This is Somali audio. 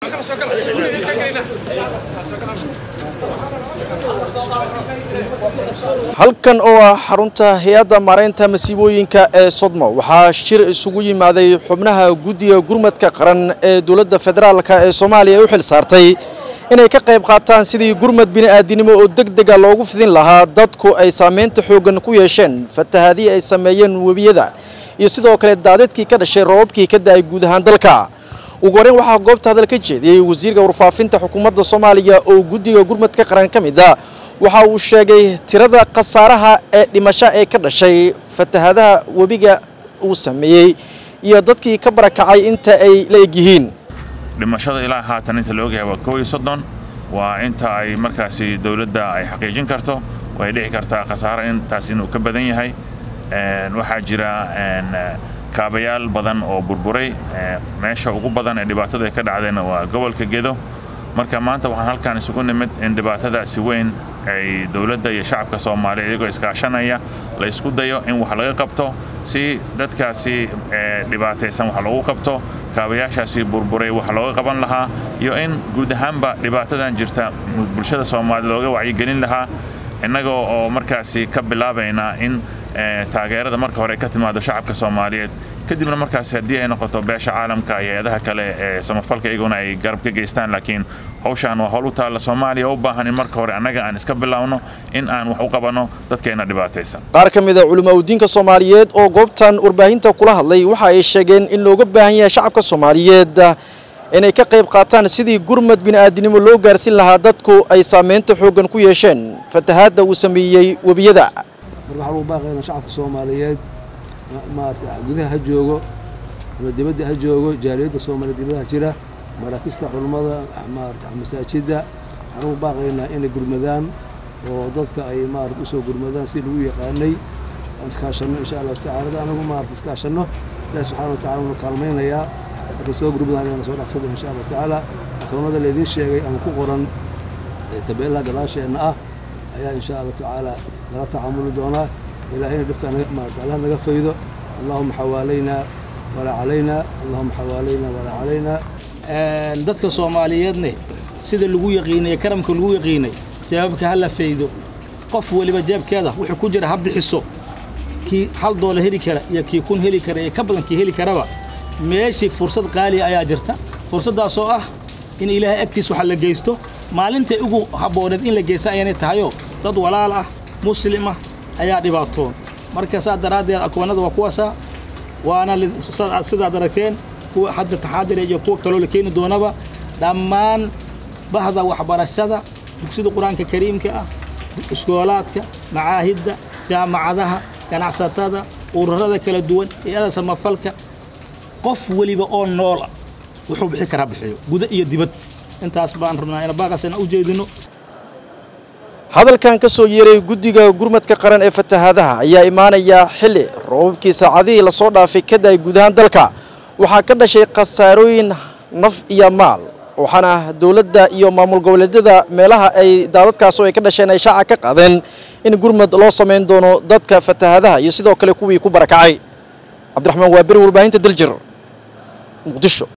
halkan oo ah xarunta hay-adda maaraynta masiibooyinka ee sodmo waxaa shir isugu yimaaday xubnaha guddiga gurmadka qaran ee dowladda federaalk ee soomaaliya u xil saartay inay ka qayb qaataan sidii gurmad bini'aadinimo oo deg dega loogu fidin lahaa dadku ay saamaynta xooggan ku yeesheen fatahaadii ay sameeyeen webiyada iyo sidoo kale daadadkii ka dhashay roobabkii ka da'ay guud ahaan dalka ugu horreyn waxaa goobta hadal ka jeediyey wasiirka warfaafinta xukuumadda soomaaliya oo guddiga gurmadka qaran ka mid ah waxa uu sheegay tirada khasaaraha ee dhimasho ee ka dhashay fatahaadaha webiga uu sameeyey iyo dadkii ka barakacay inta ay la egyihiin dhimashada ilaa haatan inta la ogyahay waa kow iyo soddon waa inta ay markaasi dowladda ay xaqiijin karto way dhici kartaa khasaaro intaas inuu ka badan yahay waxaa jira kaabayaal badan oo burburay meesha ugu badan ee dhibaatadu ay ka dhacdeen waa gobolka gedo marka maanta waxaan halkaan isugu nimid in dhibaatadaasi weyn ay dowladda iyo shacabka soomaaliya iyagoo iskaashanaya la isku dayo in wax laga qabto si dadkaasi dhibaataysan wax loogu qabto kaabayaashaasi burburay wax looga qaban lahaa iyo in guud ahaanba dhibaatadan jirta bulshada soomaaliya looga wacyigelin lahaa innagoo oo markaasi ka bilaabayna in taageerada marka hore ka timaado shacabka soomaaliyeed kadibna markaasi haddii ay noqoto beesha caalamka iyo eedaha kale ee samafalka iyaguna ay garab ka geystaan laakiin hawshaan waa howl u taalla soomaaliya u baahan in marka hore annaga aan iska bilaawno in aan wax u qabanno dadkeena dhibaataysan qaar ka mid a culimaudiinka soomaaliyeed oo goobtan warbaahinta kula hadlay waxa ay sheegeen in looga baahan yahay shacabka soomaaliyeed inay ka qayb qaataan sidii gurmad bini'aadinimo loo gaarsin lahaa dadku ay saamaynta xooggan ku yeesheen fatahaadda uu sameeyey webiyada mar waxaa lagu baaqaynaa shacabka soomaaliyeed maarata gudaha ha joogo ama dibadda ha joogo jaaliyadda soomaaliya dibadaha jira maraakista culummada maarata masaajidda waxaan ugu baaqaynaa inay gurmadaan oo dadka ay maarata usoo gurmadaan si lagu yaqaanay aan iskaashanno insha allahu tacala da anagu maarata iskaashanno ilahi subxana wa tacala wanu kaalmaynayaa markay soo gurmadaan inaan soo dhaqsado insha allahu tacaala akoonada laydiin sheegay ama ku qoran tabeelaha gadaasheenna ah ayaa insha allahu tacaala lala tacaamuli doonaa ilaahayna dhibka maarata allah naga faydo allahuma xawaalaynaa walaa calaynaa allahuma xawaalaynaa walaa calaynaa dadka soomaaliyeedne sida lagu yaqiinay karamka lagu yaqiinay jawaabka ha la faydo qof weliba jeebkeeda wuxuu ku jira ha bixiso kii hal doolar heli kara iyo kii kun heli kara iyo ka badan kii heli karaba meeshii fursad qaaliya ayaa jirta fursaddaasoo ah in ilaahay agtiis waxa la geysto maalintay ugu habbooneed in la geysta ayaanay tahayoo dad walaal ah muslim ah ayaa dhibaatoon marka saas daraaddeed akoonada waa kuwaasaa waana sidaad aragteen kuwa hadda taxaadira iyo kuwa kaloo la keeni doonaba dhammaan bahda waxbarashada dugsida qur-aanka kariimka ah iskoolaadka macaahidda jaamacadaha ganacsatada ururada kala duwan hay-ada samafalka qof weliba oo noola wuxuu bixi karaa bixiyo guda iyo dibad intaas baan rabnaa ina baaqasana u jeedino hadalkan ka soo yeeray guddiga gurmadka qaran ee fatahaadaha ayaa imaanaya xilli roobabkii saacadihii lasoo dhaafay ka da'ay guud ahaan dalka waxaa ka dhashay khasaarooyin naf iyo maal waxaana dowladda iyo maamul goboleedyada meelaha ay daadadkaas oo ay ka dhasheen ay shaaca ka qaadeen in gurmad loo samayn doono dadka fatahaadaha iyo sidoo kale kuwii ku barakacay cabdiraxmaan waaberi warbaahinta daljir muqdisho